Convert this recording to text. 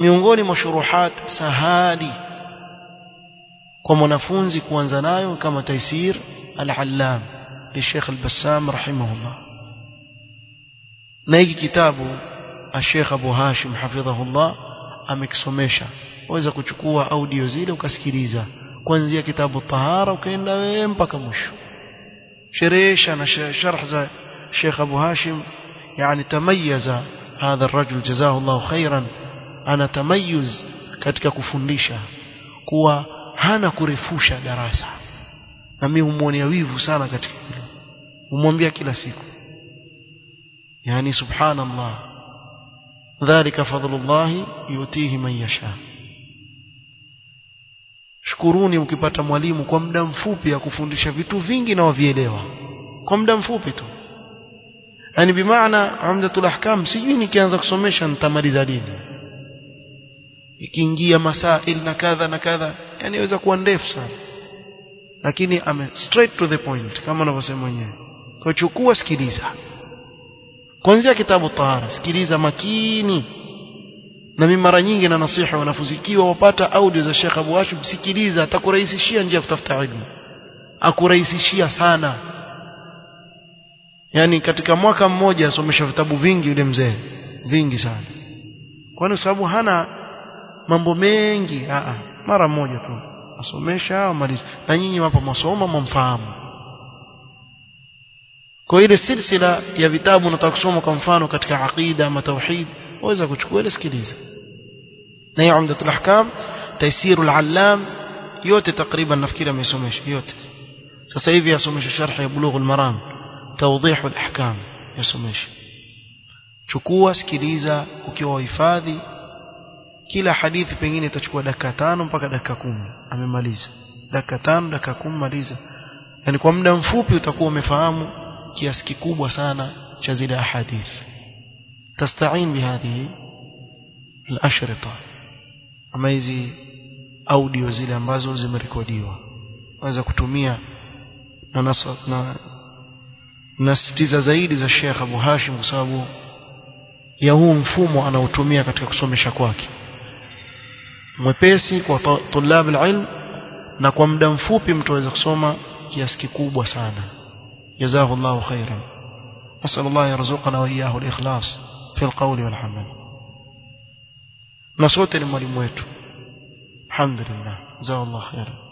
miongoni mwa shuruhat sahali kwa mwanafunzi kuanza nayo kama taisir al-allam للشيخ البسام رحمه الله na hiki kitabu Sheikh Abu Hashim hafidhahullah amekisomesha waweza kuchukua audio zile ukasikiliza kuanzia kitabu tahara ukaenda wewe mpaka mwisho sherehesha na sharh za Sheikh Abu Hashim yani tamayaza hadha الرجل جزاه الله خيرا ana tamayuz katika kufundisha kuwa hana kurefusha darasa na mimi humuonea wivu sana katika hilo humwambia kila siku yani subhanallah dhalika fadlullah yutihi man yasha shukuruni ukipata mwalimu kwa muda mfupi akufundisha vitu vingi na wavielewa kwa muda mfupi tu yani bimaana umdatul ahkam sijui nikianza kusomesha nitamaliza lini ikiingia masail na kadha na kadha yani inaweza kuwa ndefu sana lakini ame straight to the point kama anavyosema mwenyewe kwa chukua sikiliza kuanzia kitabu tahara sikiliza makini na mimi mara nyingi na nasiha wanafunzi ikiwa wapata audio za Sheikh Abu Hashim sikiliza atakurahisishia njia ya kutafuta elimu akurahisishia sana yani katika mwaka mmoja asomesha vitabu vingi yule mzee vingi sana kwani sababu hana mambo mengi a mara moja tu asomesha amaliza na nyinyi wapo masoma mumfahamu kwa ile silsila ya vitabu unataka kusoma kwa mfano katika aqida ama tauhid waweza kuchukua ile sikiliza na ya umdatul ahkam taysirul allam yote takriban nafikiri amesomesha yote sasa hivi asomesha sharh ya bulughul maram tawdihul ahkam yasomesha chukua sikiliza ukiwa uhifadhi kila hadithi pengine itachukua dakika tano mpaka dakika kumi amemaliza dakika tano dakika kumi maliza yani kwa muda mfupi utakuwa umefahamu kiasi kikubwa sana cha zile ahadithi tastain bihadhihi al-ashrita ama hizi audio zile ambazo zimerekodiwa waweza kutumia na nasa, na nasitiza zaidi za Sheikh Abu Hashim kwa sababu ya huu mfumo anaotumia katika kusomesha kwake mwepesi kwa tulab alilm na kwa muda mfupi mtu aweza kusoma kiasi kikubwa sana جزاه الله خيرا نسأل الله يرزقنا وإياه الإخلاص في القول والعمل نصوت المولي مويته الحمد لله جزاه الله خيرا